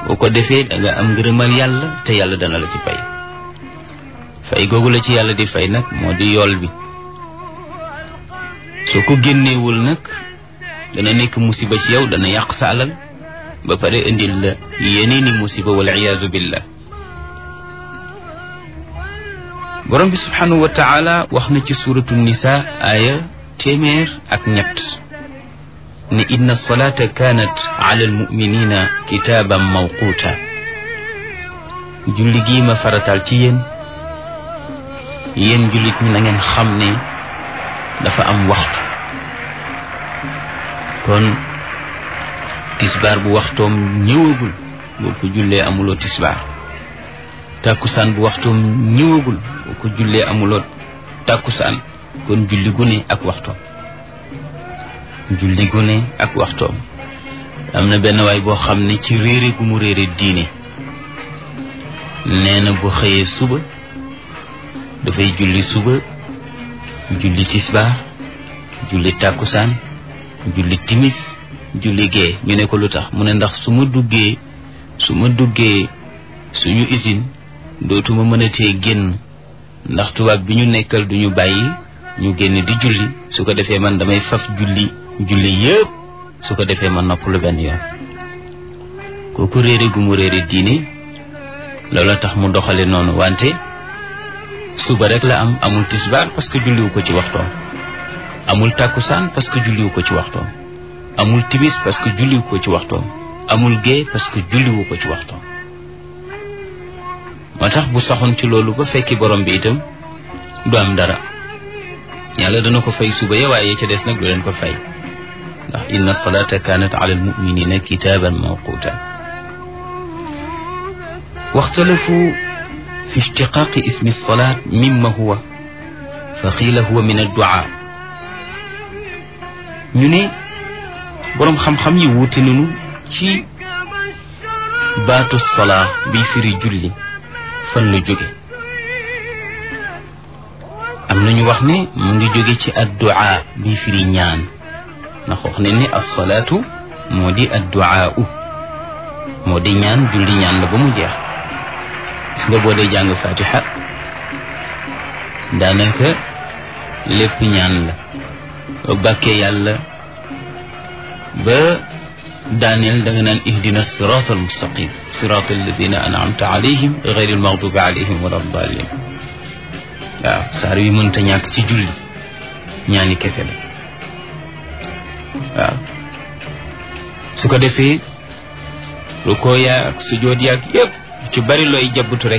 boo ko defee da nga am ngërëmal yàlla te yàlla dana la ci fay fay googu la ci yàlla di fay nag moo di yool bi soo ko génneewul nag dana nekk musiba ci yow dana yàq sa alal ba pare indil la yeneeni musiba wal iyaazu billah borom bi subhanahu wa taala wax na ci suratu nisa aaya téeméer ak ñett ne inna salata kanat ala almuminina kitaaban mawquuta julli gii ma faratal ci yéen yéen jullit ñi na ngeen xam ne dafa am waxtu kon tisbaar bu waxtoom ñëwagul boo ko jullee amuloo tisbaar tàkkusaan bu waxtoom ñëwagul boo ko jullee amuloo tàkkusaan kon julli gu ne ak waxtoom julli gu ne ak waxtoom am na benn waay boo xam ne ci réere gu mu réere diine nee na bu xëyee suba dafay julli suba julli tisbaar julli tàkkusaan julli timis julli gee ñu ne ko lu tax mu ne ndax su ma duggee su ma duggee suñu usine dootuma mën a tee génn ndax tubaab bi ñu nekkal duñu bàyyi ñu génn di julli su ko defee man damay faf julli julli yëpp su ko defee man noppalu benn yoon kooku réere gu mu réere diine loola tax mu doxale noonu wante suba rek la am amul tisbaar parce que julliwu ko ci waxtoom amul tàkkusaan parce que julliwu ko ci waxtoom amul timis parce que julliwu ko ci waxtoom amul gée parce que julliwu ko ci waxtoom moo tax bu saxoon ci loolu ba fekki borom bi itam du am dara yàlla dana ko fay suba ya waaye ca des nag du leen ko fay ndax inna salata kanat ala almuminina kitaban mawquta waxtalafu fi ishtiqaqi ismi salat mimma huwa fa qiila huwa min addua ñu ne boroom xam-xam yi wuute nañu ci baatu salaa bi firi julli fan la jóge am nañu wax ne mu ngi jóge ci addua bi firi ñaan ndax wax ne ni assalaatu moo di addua u moo di ñaan julli ñaan la ba mu jeex gis nga boo dee jàng fatiha daanaka lépp ñaan la ba bàkkee yàlla ba daaneel da nga naan ihdina sirat al mustaqim sirat alladina anamta alayhim gayri almaghdubi alayhim wala dalin waaw saar wi mënta ñàkk ci julli ñaani kese la waaw su ko defee lu ko yaag sujjoot yaag yépp ci bari looy jabbutu rek